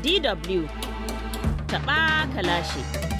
DW taɓa kalashi.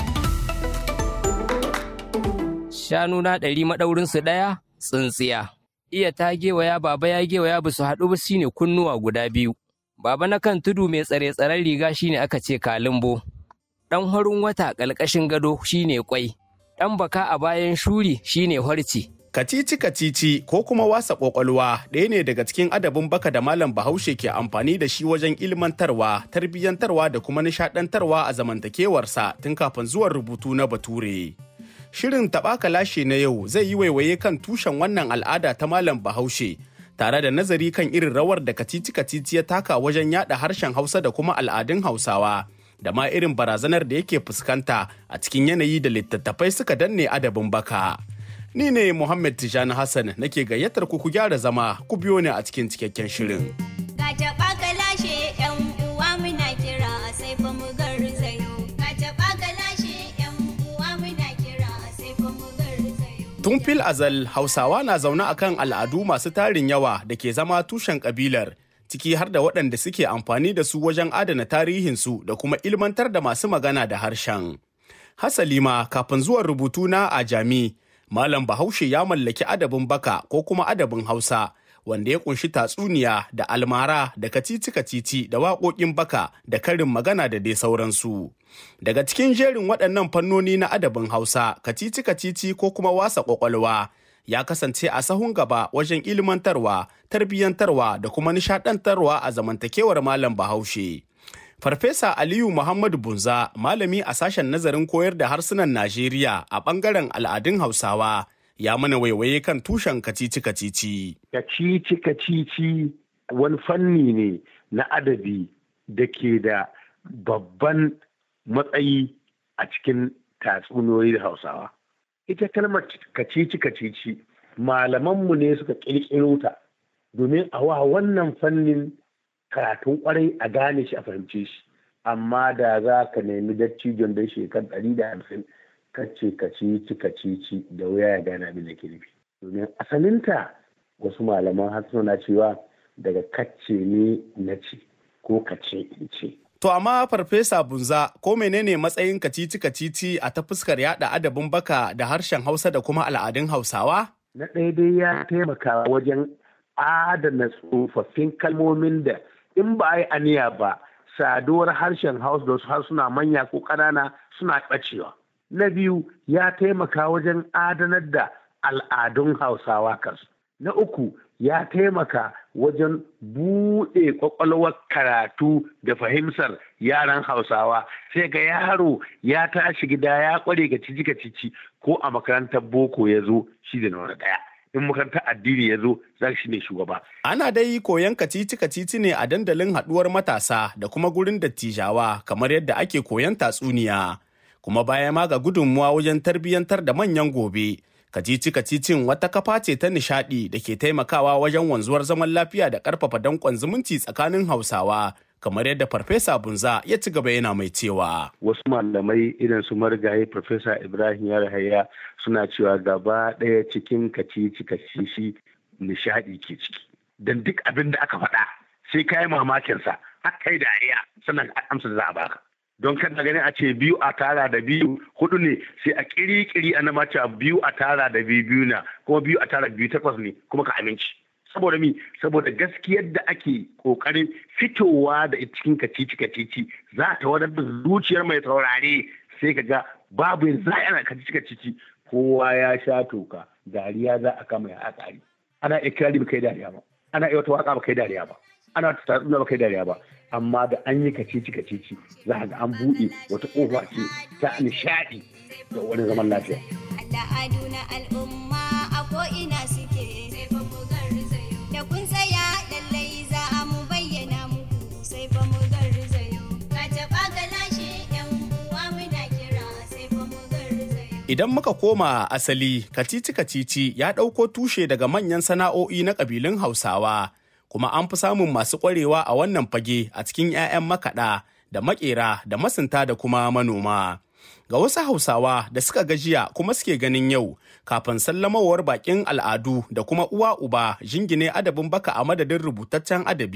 Shanu na ɗari maɗaurinsu ɗaya tsintsiya. Iya ta gewaya baba ya gewaya ba su haɗu ba shine kunnuwa guda biyu. Baba na kan tudu mai tsare-tsaren riga shine aka ce kalimbo. Ɗan harin wata ƙalƙashin gado shine kwai. Ɗan baka a bayan shuri shine harci. Kacici kacici ko kuma wasa ƙwaƙwalwa ɗaya ne daga cikin adabin baka da malam bahaushe ke amfani da shi wajen ilmantarwa, tarbiyyantarwa da kuma nishaɗantarwa a zamantakewarsa tun kafin zuwan rubutu na bature. Shirin taɓaka lashe na yau zai yi waiwaye kan tushen wannan al'ada ta malam bahaushe tare da nazari kan irin rawar da kacici kacici ya taka wajen yada harshen hausa da kuma al'adun hausawa da ma irin barazanar da yake fuskanta a cikin yanayi da littattafai suka danne adabin baka. Ni ne Muhammad Tijani Hassan nake gayyatar ku ku gyara zama ku biyo ni a cikin cikakken shirin. Ga taɓa ka lashe ‘yan uwa muna kira sai fa mu garzayo. Ga taɓa ka lashe ‘yan uwa muna kira sai fa mu garzayo. Tun fil azal Hausawa na zaune akan al'adu masu tarin yawa da ke zama tushen kabilar ciki har da waɗanda suke amfani da su wajen adana tarihinsu da kuma ilmantar da masu magana da harshen. Hasali ma kafin zuwan rubutu na a jami, Malam Bahaushe ya mallaki adabin baka ko kuma adabin Hausa wanda ya kunshi tatsuniya da almara da kacici-kacici da waƙoƙin baka da karin magana da dai sauransu. Daga cikin jerin waɗannan fannoni na adabin Hausa, kacici-kacici ko kuma wasa ƙwaƙwalwa ya kasance a sahun gaba wajen ilmantarwa, tarbiyyantarwa da kuma nishaɗantarwa a zamantakewar Malam Bahaushe. Farfesa Aliyu Muhammadu Bunza, malami a sashen nazarin koyar da harsunan Najeriya a ɓangaren al'adun Hausawa, ya mana waiwaye kan tushen kacici-kacici. kacici-kacici wani fanni ne na adabi da ke da babban matsayi a cikin tatsuniyoyi da hausawa. Ita kalmar kacici-kacici malamanmu ne suka ƙirƙiro ta domin a wa wannan fannin karatun kwarai a gane shi a fahimce shi. Amma da za ka nemi dattijon da shekar ɗari da hamsin kace kacici-kacici da wuya ya gane abin da ke nufi. Domin asalinta wasu malaman har suna cewa daga kacce ne na ce ko kace in ce. To amma farfesa bunza ko menene matsayin kacici-kacici a ta fuskar yada adabin baka da harshen Hausa da kuma al'adun Hausawa? Na ɗaya dai ya taimaka wajen adana tsofaffin kalmomin da in ba a yi aniya ba saduwar harshen Hausa da wasu harsuna manya ko ƙanana suna ɓacewa. Na biyu ya taimaka wajen adanar da al'adun Hausawa kansu. Na uku ya taimaka wajen buɗe ƙwaƙwalwar karatu da fahimtar yaran Hausawa sai ga yaro ya tashi gida ya ƙware ga cici cici ko a makarantar boko ya zo shi da na ɗaya. In makarantar addini ya zo za shi ne shugaba. Ana dai koyon kacici-kacici ne a dandalin haɗuwar matasa da kuma gurin dattijawa kamar yadda ake koyon tatsuniya. Kuma baya ma ga gudunmuwa wajen tarbiyyantar da manyan gobe. kacici-kacicin wata kafa ce ta nishadi da ke taimakawa wajen wanzuwar zaman lafiya da karfafa dankon zumunci tsakanin hausawa kamar yadda farfesa bunza ya ci gaba yana mai cewa Wasu malamai irin su marigayi Farfesa Ibrahim Yarhaya suna cewa gaba ɗaya cikin kacici kacici nishadi ke ciki. Don duk abin da aka faɗa sai ka yi mamakinsa har kai dariya sannan amsa da za a baka. don kada ganin a ce biyu a tara da biyu hudu ne sai a kiri-kiri a nama cewa biyu a tara da biyu biyu na kuma biyu a tara biyu takwas ne kuma ka aminci saboda mi saboda gaskiyar da ake kokarin fitowa da cikin kacici kacici za ta wadar da zuciyar mai saurare sai ka ga babu za ana kacici kacici kowa ya sha toka dariya za a kama ya tsari ana ikirari ba kai dariya ba ana iya wata waka ba kai dariya ba ana tatsuna ba kai dariya ba amma da an yi kacici kacici za ga an buɗe wata ƙofa ce ta nishaɗi da wani zaman lafiya. Al'adu na al'umma a ko'ina suke sai fa mu garzayo. Da kun tsaya lallai za a mu bayyana muku sai fa mu garzayo. Ka taɓa ka lashe ‘yan uwa muna kira sai fa mu garzayo. Idan muka koma asali, kacici-kacici ya ɗauko tushe daga manyan sana'o'i na ƙabilun Hausawa. kuma an fi samun masu ƙwarewa a wannan fage a cikin 'ya'yan makaɗa da maƙera da masunta da kuma manoma. Ga wasu Hausawa da suka gajiya kuma suke ganin yau kafin sallamawar bakin al'adu da kuma uwa uba jingine adabin baka a madadin rubutaccen adabi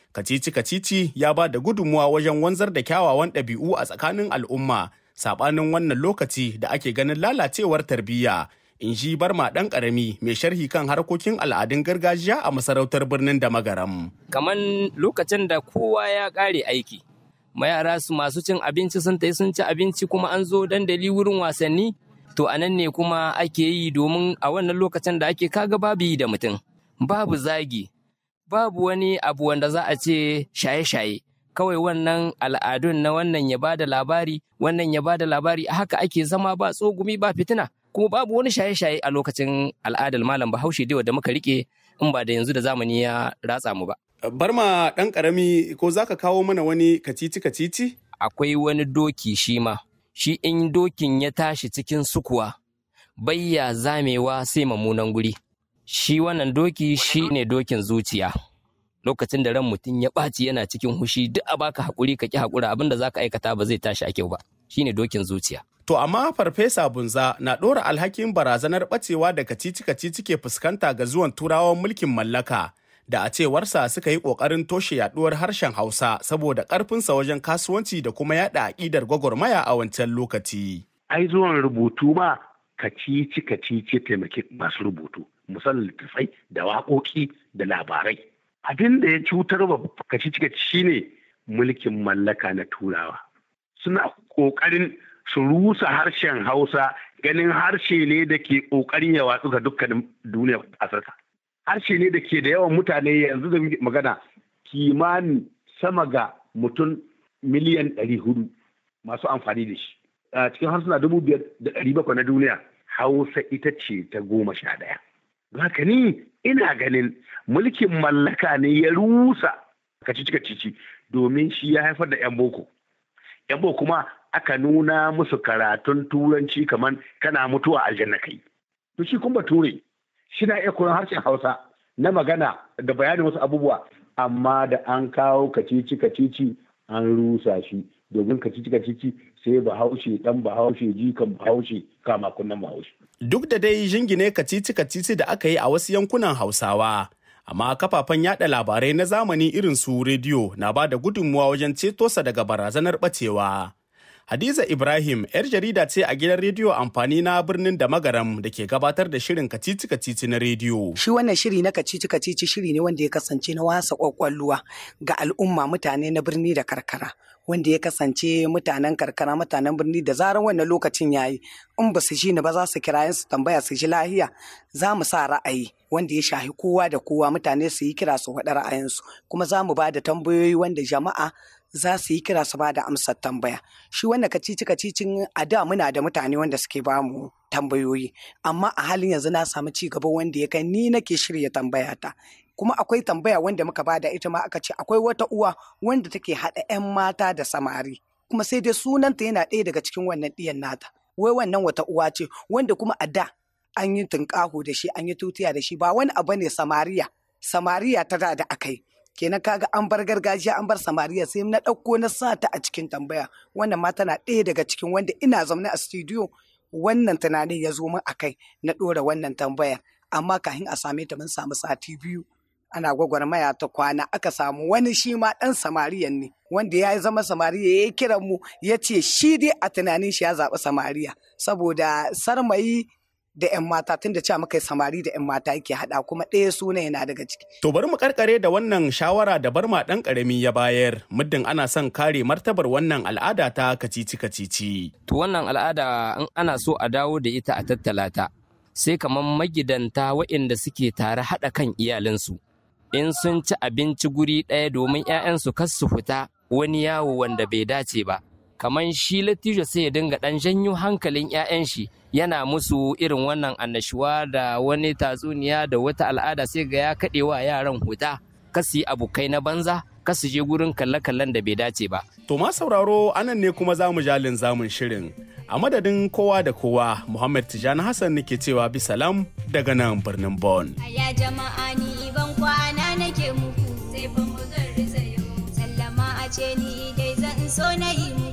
Kacici kacici ya ba da gudunmuwa wajen wanzar da kyawawan ɗabi'u a tsakanin al'umma saɓanin wannan lokaci da ake ganin lalacewar tarbiyya. In ji barma ɗan ƙarami mai sharhi kan harkokin al'adun gargajiya a masarautar birnin da magaram. Kaman lokacin da kowa ya ƙare aiki. Mayara su masu cin abinci sun tai sun ci abinci kuma an zo dandali wurin wasanni. To a nan ne kuma ake yi domin a wannan lokacin da ake kaga babu yi da mutum. Babu zagi, babu wani abu wanda za a ce shaye-shaye kawai wannan al'adun na wannan ya bada labari wannan ya bada labari haka ake zama ba tsogumi ba fitina kuma babu wani shaye-shaye a lokacin al'adar malam bahaushe dai da muka rike in ba da yanzu da zamani ya ratsa mu ba Barma ɗan ƙarami ko za ka kawo mana wani kacici kacici? akwai wani doki shi ma shi in dokin ya tashi cikin sukuwa bayya zamewa sai mamunan guri shi wannan doki shi ne dokin zuciya lokacin da ran mutum ya ɓaci yana cikin hushi duk a baka haƙuri ka ƙi haƙura abinda za ka aikata ba zai tashi a kyau ba shi ne dokin zuciya To amma Farfesa Bunza na ɗora alhakin barazanar ɓacewa da kacici-kacici ke fuskanta ga zuwan turawan mulkin mallaka da a cewarsa suka yi ƙoƙarin toshe yaɗuwar harshen Hausa saboda ƙarfinsa wajen kasuwanci da kuma yaɗa aƙidar gwagwarmaya a wancan lokaci. ai zuwan rubutu ma kacici kacici taimaki masu rubutu musamman littattafai da waƙoƙi da labarai abin da ya cutar wa kacici kacici shine mulkin mallaka na turawa suna ƙoƙarin su rusa harshen hausa ganin harshe ne da ke ƙoƙarin ya watsu ga dukkanin duniyar afirka harshe ne da ke da yawan mutane yanzu da magana kimanin sama ga mutum miliyan ɗari hudu masu amfani da shi a cikin harsuna dubu biyar da ɗari bakwai na duniya hausa ita ce ta goma sha ɗaya haka ni ina ganin mulkin mallaka ne ya rusa kacici kacici domin shi ya haifar da 'yan boko 'yan boko kuma aka nuna musu karatun turanci kamar kana mutuwa aljanna kai to shi kuma bature shi na iya koyon harshen hausa na magana da bayanin wasu abubuwa amma da an kawo kacici kacici an rusa shi domin kacici kacici sai bahaushe dan bahaushe jikan bahaushe kama kunnan bahaushe Duk da dai jingine kacici-kacici da aka yi a wasu yankunan Hausawa, amma kafafen yada labarai na zamani irin su rediyo na ba da gudunmuwa wajen ceto sa daga barazanar bacewa. Hadiza Ibrahim, 'yar jarida ce a gidan rediyo amfani na birnin da magaram da ke gabatar da shirin kacici-kacici na rediyo. Shi wannan shiri na kacici kacici shiri ne wanda ya kasance na wasa kwakwalwa ga al'umma mutane na birni da karkara. Wanda ya kasance mutanen karkara mutanen birni da zarar wannan lokacin yayi in ba su ji ni ba za su kira su tambaya su ji lahiya za mu sa ra'ayi wanda ya shahi kowa da kowa mutane su yi kira su faɗi ra'ayinsu kuma za mu ba da tambayoyi wanda jama'a za su yi kira su ba da amsar tambaya shi wannan kacici kacicin a da muna da mutane wanda suke ba mu tambayoyi amma a halin yanzu na samu ci gaba wanda ya kai ni nake shirya tambaya ta kuma akwai tambaya wanda muka bada ita ma aka ce akwai wata uwa wanda take haɗa 'yan mata da samari kuma sai dai sunanta yana ɗaya daga cikin wannan ɗiyan nata wai wannan wata uwa ce wanda kuma a da an yi tunƙaho da shi an yi tutiya da shi ba wani abu ne samariya samariya ta da da akai kenan kaga an bar gargajiya an bar samariya sai na ɗauko na sa ta a cikin tambaya wannan ma tana ɗaya daga cikin wanda ina zaune a studio wannan tunanin ya zo min a kai na ɗora wannan tambayar amma kafin a same ta mun samu sati biyu ana gwagwarmaya ta kwana aka samu wani shi ma ɗan samariyan ne wanda ya zama samariya ya yi kiran mu ya ce shi dai a tunanin shi ya zaɓi samariya saboda sarmayi da 'yan mata tun da cewa muka samari da 'yan mata yake haɗa kuma ɗaya suna yana daga ciki. To bari mu karkare da wannan shawara da barma ɗan ƙarami ya bayar muddin ana son kare martabar wannan al'ada ta kacici-kacici. To wannan al'ada in ana so a dawo da ita a tattala ta sai kamar magidanta waɗanda suke tare haɗa kan iyalinsu. In sun ci abinci guri ɗaya domin 'ya'yansu kar su fita wani yawo wanda bai dace ba. Kamar shi Latijo sai ya dinga ɗan janyo hankalin 'ya'yan shi yana musu irin wannan annashuwa da wani tatsuniya da wata al'ada sai ga ya kaɗe wa yaran huta kasu yi abokai na banza kasu je gurin kalle-kallen da bai dace ba. To ma sauraro anan ne kuma za mu jalin zamun shirin. A madadin kowa da kowa, Muhammad Tijani Hassan nake cewa bi salam daga nan birnin Bon. Aya jama'a ni ban kwana nake muku sai fa mu garzayo. Sallama a ce ni dai zan so na yi mu